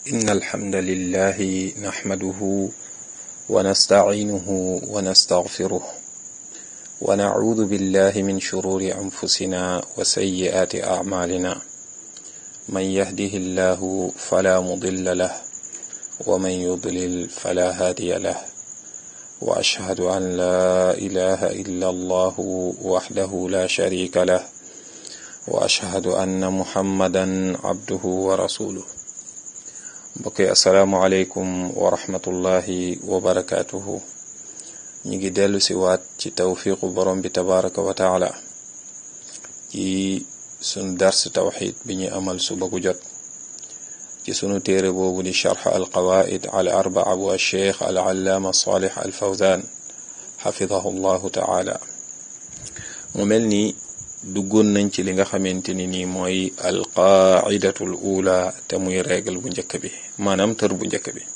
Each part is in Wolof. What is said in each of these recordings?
إن الحمد لله نحمده ونستعينه ونستغفره ونعوذ بالله من شرور أنفسنا وسيئات أعمالنا من يهده الله فلا مضل له ومن يضلل فلا هادي له وأشهد أن لا إله إلا الله وحده لا شريك له وأشهد أن محمدا عبده ورسوله mbokk asalaamualeykum wa rahmatullahi wa barakaatuhu ñu ngi dellu si waat ci tawfiqu borom bi tabaraka wa taala ci sunu dars tawxid bi ñu amal suba gu jot ci sunu téere boobu di charx alqawaid al arbaa bu alcheikh al allaama salih al fawzan xafidahu llahu taala mu mel ni duggoon nañ ci li nga xamante ni nii mooy alqaidatul ula te muy règle bu njëkk bi maanaam tër bu njëkk bi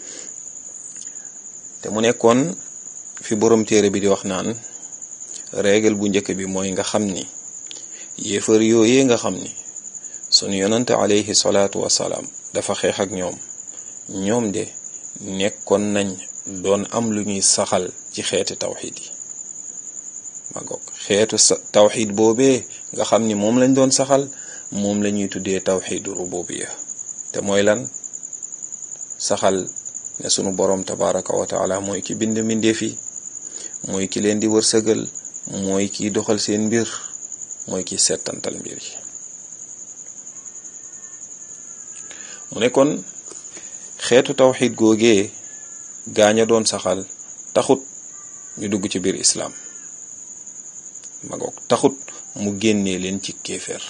te mu nekkoon fi borom téere bi di wax naan règle bu njëkk bi mooy nga xam ni yéefar yooyee nga xam ni sunu yonante alayhi salaatu wasalaam dafa xeex ak ñoom ñoom de nekkoon nañ doon am lu ñuy saxal ci xeeti tawxid yi ma goog xeetu tawxid boobee nga xam ni moom lañ doon saxal moom la ñuy tuddee tawxidu rububiya te mooy lan saxal ne sunu boroom tabaraka wa taala mooy ki bind mbindeef yi mooy ki leen di wërsëgal mooy kiy doxal seen mbir mooy ki settantal mbir yi mu ne kon xeetu tawxid googee gaaña doon saxal taxut ñu dugg ci biir islaam magoog taxut mu génnee leen ci kéeféer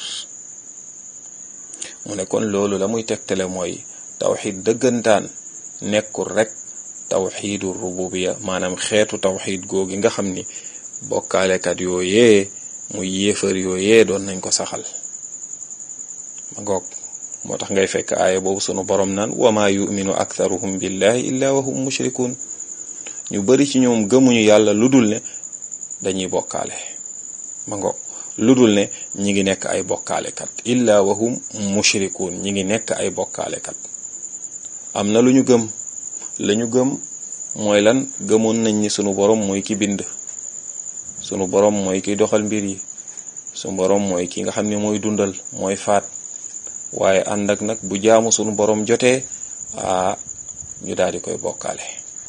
mu ne kon loolu la muy tegtale mooy tawxid dëggantaan nekkul rek tawxidu rububiya maanaam xeetu tawxid googi nga xam ni bokkaalekat yooyee muy yéefar yooyee doon nañ ko saxal magoog moo tax ngay fekk aaya boobu sunu borom naan wama yuminu aktharuhum billahi illa wa hum mushrikun ñu bari ci ñoom gëmuñu yàlla lu dul ne dañuy bokkaale ma ngoog lu dul ne ñi ngi nekk ay bokkaalekat illa wahum mushrikuun ñi ngi nekk ay bokkaalekat am na lu ñu gëm la ñu gëm mooy lan gëmoon nañ ni sunu borom mooy ki bind sunu borom mooy ki doxal mbir yi sunu borom mooy ki nga xam ne mooy dundal mooy faat waaye ànd ak nag bu jaamu sunu borom jotee a ñu daal di koy bokkaale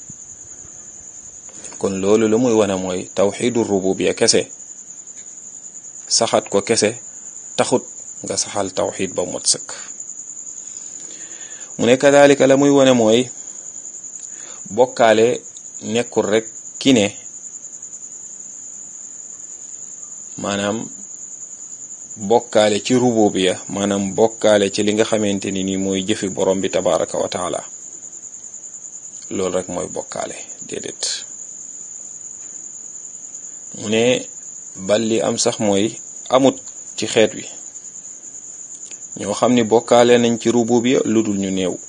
kon loolu lu muy wane mooy tawxidu rububiya kese saxat ko kese taxut nga saxal tawxid ba mot sëkk mu ne kadalika la muy wane mooy bokkaale nekkul rek ki ne maanaam bokkaale ci rububiya maanaam bokkaale ci li nga xamante ni nii mooy jëfi borom bi tabaraka wa taala loolu rek mooy bokkaale déedéet mu ne bal li am sax mooy amut ci xeet wi ñoo xam ni bokkaale nañ ci rububiya lu dul ñu néew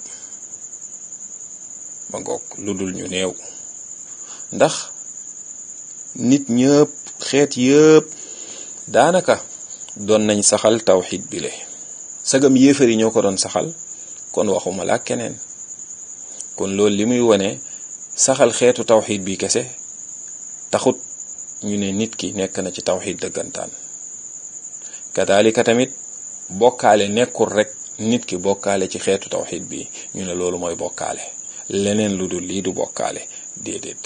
ma ngoog lu dul ñu néew ndax nit ñëpp xeet yëpp daanaka doon nañ saxal tawxid bi le sagam yéefar yi ñoo ko doon saxal kon waxuma la keneen kon loolu li muy wone saxal xeetu tawxid bi kese taxut ñu ne nit ki nekk na ci tawxid dëggantaan kadalika tamit bokkaale nekkul rek nit ki bokkaale ci xeetu tawxid bi ñu ne loolu mooy bokkaale leneen lu dul lii du bokkaale déedéet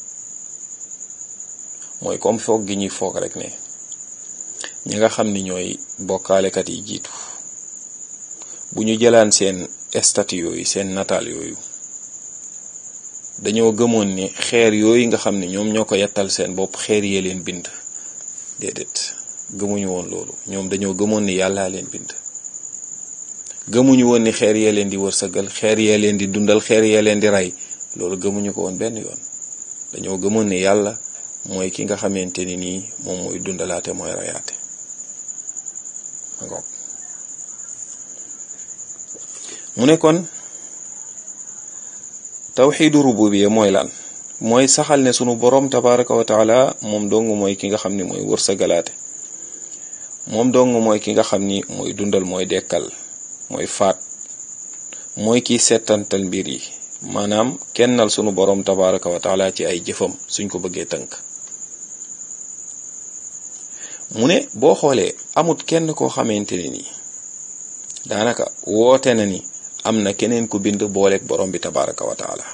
mooy comme foog gi ñuy foog rek ne ñi nga xam ni ñooy bokkaalekat yi jiitu bu ñu jëlaan seen statut yooyu seen nataal yooyu dañoo gëmoon ni xeer yooyu nga xam ne ñoom ñoo ko yettal seen bopp xeer yee leen bind déedéet gëmuñu woon loolu ñoom dañoo gëmoon ni yàllaa leen bind gëmuñu woon ni xeer yee leen di wërsëgal xeer yee leen di dundal xeer yee leen di rey loolu gëmuñu ko woon benn yoon dañoo gëmoon ni yàlla mooy ki nga xamante ni nii moom mooy dundalaate mooy reyaate ngoog mu ne kon tawxiidu rububiya mooy lan mooy saxal ne sunu boroom tabaraka wa taala moom dong mooy ki nga xam ni mooy wërsëgalaate moom dong mooy ki nga xam ni mooy dundal mooy dekkal mooy faat mooy kiy settantal mbir yi maanaam kennal sunu borom tabaraka wa taala ci ay jëfam suñ ko bëggee tënk mu ne boo xoolee amut kenn koo xamante ne nii daanaka woote na ni am na keneen ku bind booleeg borom bi tabaraka wa taala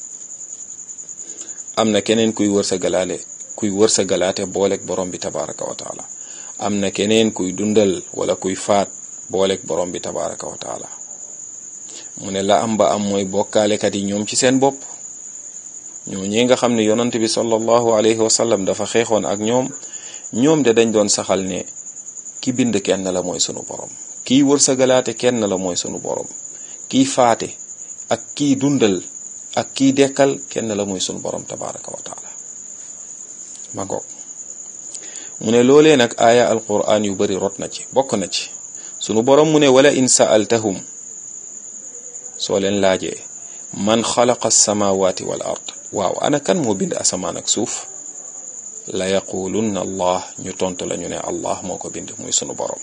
am na keneen kuy wër sa galaale kuy wër sa galaate booleeg borom bi tabaraka wa taala am na keneen kuy dundal wala kuy faat booleeg borom bi tabaraka wa taala mu ne la am ba am mooy bokkaalekat yi ñoom ci seen bopp ñoo ñi nga xam ne yonant bi sallallahu alayhi wa sallam dafa xeexoon ak ñoom ñoom de dañ doon saxal ne ki bind kenn la mooy sunu borom kiy wër sa galaate kenn la mooy sunu borom kiy faate ak kiy dundal ak kiy dekkal kenn la mooy sunu borom tabaraka wa taala ma ngoog mu ne loolee nag aaya alquran yu bari rot na ci bokk na ci sunu borom mu ne wala in sa'altahum soo leen laajee man xalaqa alsamawati wal ard waaw ana kan moo bind asamaan ak suuf la yaqulunna allah ñu tontu la ñu ne allah moo ko bind muy sunu borom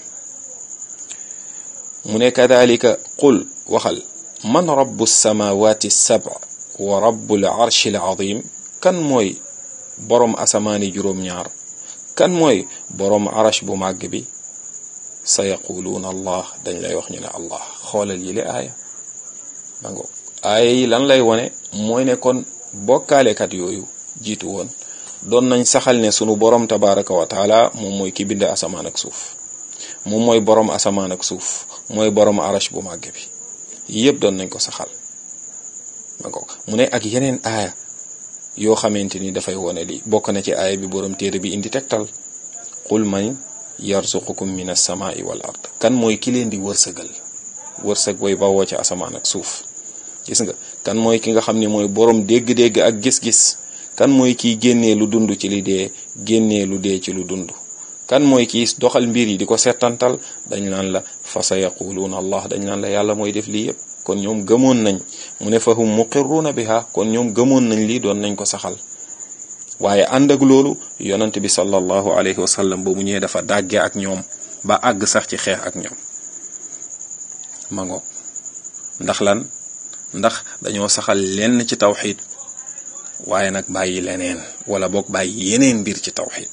mu ne kadalika qul waxal man rabbu samawati sab wa rabbul arshi al azim kan mooy boroom asamaani juróom-ñaar kan mooy boroom arash bu màgg bi sa yaquluuna allah dañ lay wax ñu ne allah xoolal yi le aaya dango aaya yi lan lay wone mooy ne kon bokkaalekat yooyu jiitu woon doon nañ saxal ne sunu boroom tabaraka wa taala moom mooy ki bind asamaan ak suuf moom mooy boroom asamaan ak suuf mooy boroom arash bu màgg bi yëpp doon nañ ko saxal dango mu ne ak yeneen aaya yoo xamante ni dafay wone li bokk na ci aaya bi boroom téere bi indi tegtal qul man yarzuqukum min as-samaa'i wal ard kan mooy ki leen di wërsëgal wërsëg way bawoo ci asamaan ak suuf gis nga kan mooy ki nga xam ne mooy boroom dégg-dégg ak gis-gis kan mooy kiy génnee lu dund ci li dee génnee lu dee ci lu dund kan mooy kiy doxal mbir yi di ko settantal dañ naan la fa sa yaquluuna allah dañ naan la yàlla mooy def lii yépp kon ñoom gëmoon nañ mu ne fa hum muqirruuna biha kon ñoom gëmoon nañ lii doon nañ ko saxal waaye ànd ak loolu yonant bi sallallahu alayhi wa sallam ba mu ñëwee dafa dàgge ak ñoom ba àgg sax ci xeex ak ñoom ma ngoog ndax lan ndax dañoo saxal lenn ci tawxid waaye nag bàyyi leneen wala boog bàyyi yeneen mbir ci tawxid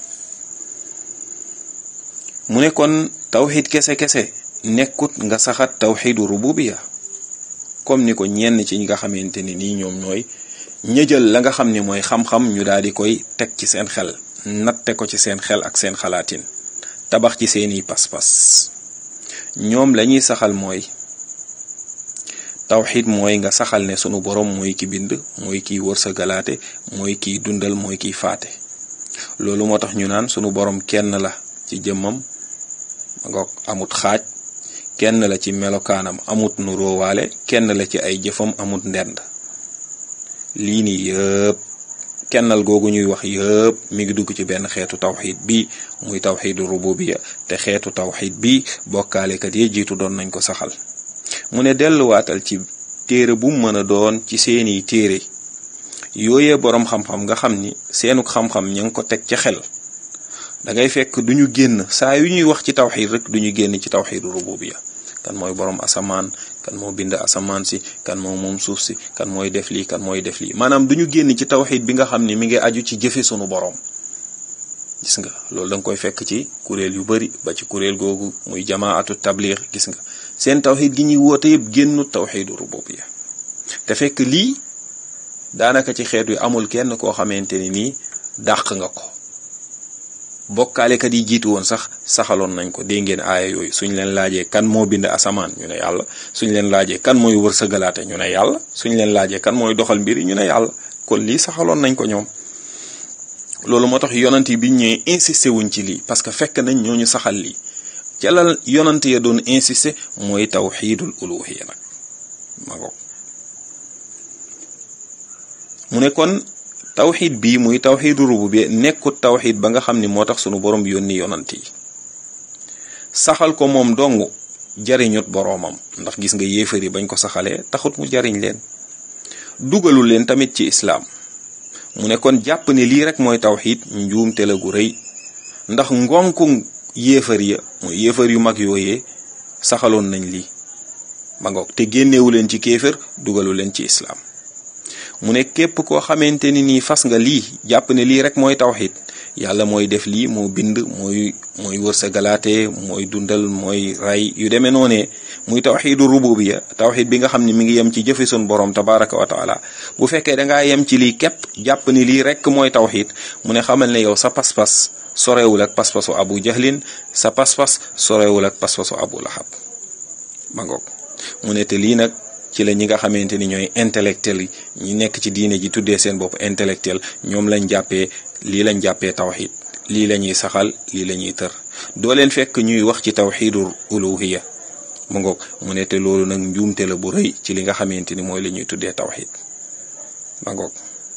mu ne kon tawxid kese-kese nekkut nga saxat tawxidu rububiya comme ni ko ñenn ci ñi nga xamante ni nii ñoom ñooy ñëjal la nga xam ne mooy xam-xam ñu daal di koy teg ci seen xel natte ko ci seen xel ak seen xalaatin tabax ci seeni pas-pas ñoom lañuy saxal mooy tawxid mooy nga saxal ne sunu borom mooy ki bind mooy kiy wërsëgalaate mooy kiy dundal mooy kiy faate loolu moo tax ñu naan sunu borom kenn la ci jëmmam nga amut xaaj kenn la ci melokaanam amut nu roowaale kenn la ci ay jëfam amut ndend lii nii yëpp kennal googu ñuy wax yëpp mi ngi dugg ci benn xeetu tawxid bi muy tawxidu rububiya te xeetu tawxid bi bokkaalekat yi jiitu doon nañ ko saxal mu ne delluwaatal ci téere bu mu mën a doon ci seeni téere yooyee boroom xam-xam nga xam ni seenuk xam-xam ña ngi ko teg ca xel da ngay fekk duñu génn saa yu ñuy wax ci tawxid rek duñu génn ci tawxidu rububiya kan mooy boroom asamaan kan moo bind asamaan si kan moo moom suuf si kan mooy def lii kan mooy def lii maanaam duñu génn ci tawxid bi nga xam ni mi ngi aju ci jëfe sunu boroom gis nga loolu da nga koy fekk ci kuréel yu bari ba ci kuréel googu muy jamaatu tabliix gis nga seen tawxid gi ñuy woote yëpp génnu tawxidu rububiya te fekk lii daanaka ci xeet wi amul kenn koo xamante ni nii dàq nga ko bokkaalekat yi jiitu woon sax saxaloon nañ ko dégg ngeen aaya yooyu suñ leen laajee kan moo bind asamaan ñu ne yàlla suñ leen laajee kan mooy wërsëgalaate ñu ne yàlla suñ leen laajee kan mooy doxal mbir yi ñu ne yàlla kon lii saxaloon nañ ko ñoom loolu moo tax yonant yi biñ ñëwee insisté wuñ ci lii parce que fekk nañ ñooñu saxal lii ca la yonant ya doon insisté mooy tawxiidul uluhiya nag ma ko mu ne kon tawxid bii muy tawxidu rububiyya nekkut tawxid ba nga xam ni moo tax sunu borom yónni yonant yi saxal ko moom dong jariñut boroomam ndax gis nga yéefar yi bañ ko saxalee taxut mu jariñ leen dugalul leen tamit ci islaam mu ne kon jàpp ne lii rek mooy tawxid njuumte la gu rëy ndax ngonku yéefar ya mooy yéefar yu mag yooyee saxaloon nañ lii ma ngoog te génnewu leen ci kéefër dugalu leen ci islaam mu ne képp koo xamante ni nii fas nga lii jàpp ne lii rek mooy tawxid yàlla mooy def lii moo bind mooy mooy wërsëgalaate mooy dundal mooy ray yu demee noonee muy tawxidu rububiya tawxid bi nga xam ne mi ngi yem ci jëfe sun borom tabaraka wa taala bu fekkee dangaa yem ci lii képp jàpp ni lii rek mooy tawxid mu ne xamal ne yow sa pas-pas sorewul ak pas-pasu abu jahlin sa pas-pas sorewul ak pas-pasu abu lahab ma ngoog mu ne te lii nag ci la ñi nga xamante ni ñooy intellectuel yi ñi nekk ci diine ji tuddee seen bopp intellectuel ñoom lañ jàppee lii lañ jàppee tawxid lii la ñuy saxal lii la ñuy tër doo leen fekk ñuy wax ci tawxidu uluhiya mu ngoog mu ne te loolu nag njuumte la bu rëy ci li nga xamante ni mooy la ñuy tuddee tawxid ma ngoog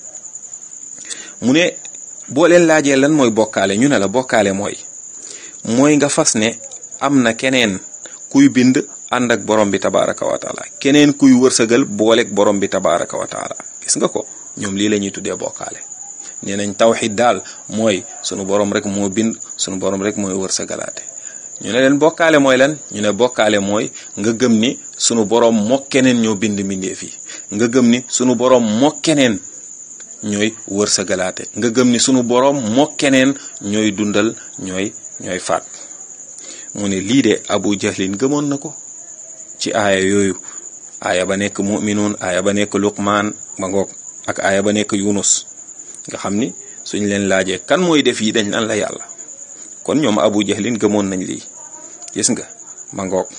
mu ne boo leen laajee lan mooy bokkaale ñu ne la bokkaale mooy mooy nga fas ne am na keneen kuy bind ànd ak borom bi tabaraka wa taala keneen kuy wërsëgal booleeg borom bi tabaraka wa taala gis nga ko ñoom lii la ñuy tuddee bokkaale nee nañ tawxid daal mooy sunu borom rek moo bind sunu borom rek mooy wërsëgalaate ñu ne leen bokkaale mooy lan ñu ne bokkaale mooy nga gëm ni sunu borom moo keneen ñoo bind mbindeef yi nga gëm ni sunu borom moo keneen ñooy wërsëgalaate nga gëm ni sunu borom moo keneen ñooy dundal ñooy ñooy faat mu ne lii de abu jahlin gëmoon na ko ci aaya yooyu aaya ba nekk muminuun aaya ba nekk luqmaan ba ngoog ak aaya ba nekk yunus nga xam ni suñ leen laajee kan mooy def yi dañ nan la yàlla kon ñoom abu jahlin gëmoon nañ lii gis nga ma ngoog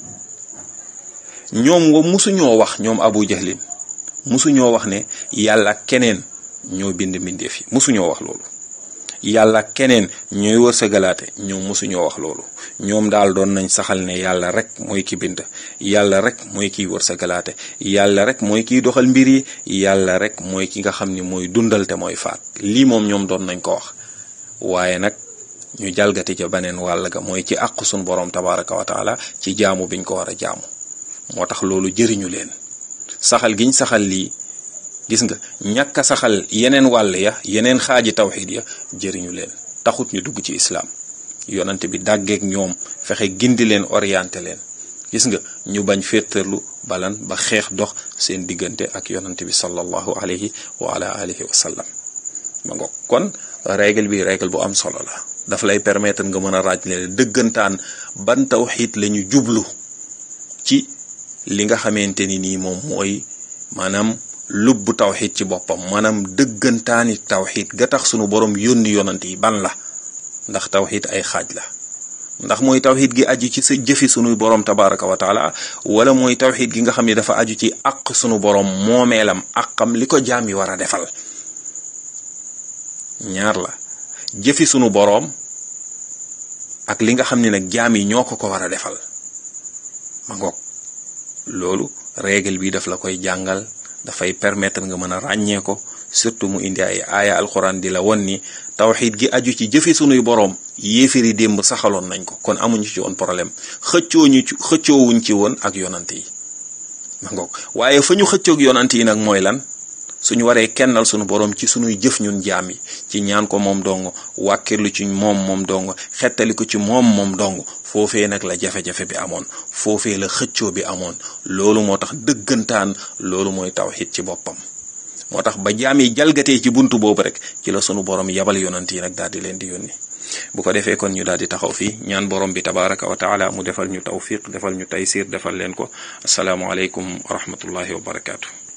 ñoom nga musuñoo wax ñoom abu jahlin musuñoo wax ne yàlla keneen ñoo bind mbindeef yi musuñoo wax loolu yàlla keneen ñooy wërsëgalaate ñoom musuñoo wax loolu ñoom daal doon nañ saxal ne yàlla rek mooy ki bind yàlla rek mooy kiy wërsëgalaate yàlla rek mooy kiy doxal mbir yi yàlla rek mooy ki nga xam ni mooy dundal te mooy faat lii moom ñoom doon nañ ko wax waaye nag ñu jalgati ca beneen wàll ga mooy ci àq sun borom tabaraka wa taala ci jaamu biñ ko war a jaamu moo tax loolu jëriñu leen saxal giñ saxal lii gis nga ñàkk a saxal yeneen wàll ya yeneen xaaji tawxid ya jëriñu leen taxut ñu dugg ci islaam yonante bi dàggeek ñoom fexe gindi leen orienté leen gis nga ñu bañ féetarlu balan ba xeex dox seen diggante ak yonante bi sallallahu alayhi wa ala alihi wa sallam ma ngo kon règle bi règle bu am solo la daf lay permettre nga mën a raaj leen dëggantaan ban tawxid la ñu jublu ci li nga xamante ni nii moom mooy maanaam lubbu tawxid ci boppam maanaam dëggantaani tawxid ga tax sunu borom yónni yonant yi ban la ndax tawxid ay xaaj la ndax mooy tawxid gi aju ci sa jëfi sunuy borom tabaraka wa taala wala mooy tawxid gi nga xam ne dafa aju ci àq sunu borom moomeelam àqam li ko jaam yi war a defal ñaar la jëfi sunu boroom ak li nga xam ne nag jaam yi ñoo ko ko war a defal ma ngoog loolu règle bi daf la koy jàngal dafay permettre nga mën a ràññee ko surtout mu indi ay aaya alxuraan di la won ni tawxid gi aju ci jëfe sunuy boroom yéefiri démb saxaloon nañ ko kon amuñu ci woon problème xëccooñu ci xëccoowuñ ci woon ak yonante yi ma ngoog waaye fa ñu xëccoog yonante yi nag mooy lan suñu waree kennal sunu boroom ci sunuy jëf ñun jaam yi ci ñaan ko moom dong wàkkirlu ci moom moom dong xettali ko ci moom moom dong foofee nag la jafe-jafe bi amoon foofee la xëccoo bi amoon loolu moo tax dëggantaan loolu mooy tawxid ci boppam moo tax ba jaam yi jalgatee ci buntu boobu rek ci la sunu borom yabal yonant yi nag daal di leen di yónni bu ko defee kon ñu daal di taxaw fii ñaan borom bi tabaraka wa taala mu defal ñu tawfiq defal ñu taysir defal leen ko asalaamualeykum wa rahmatullahi wa barakaatu.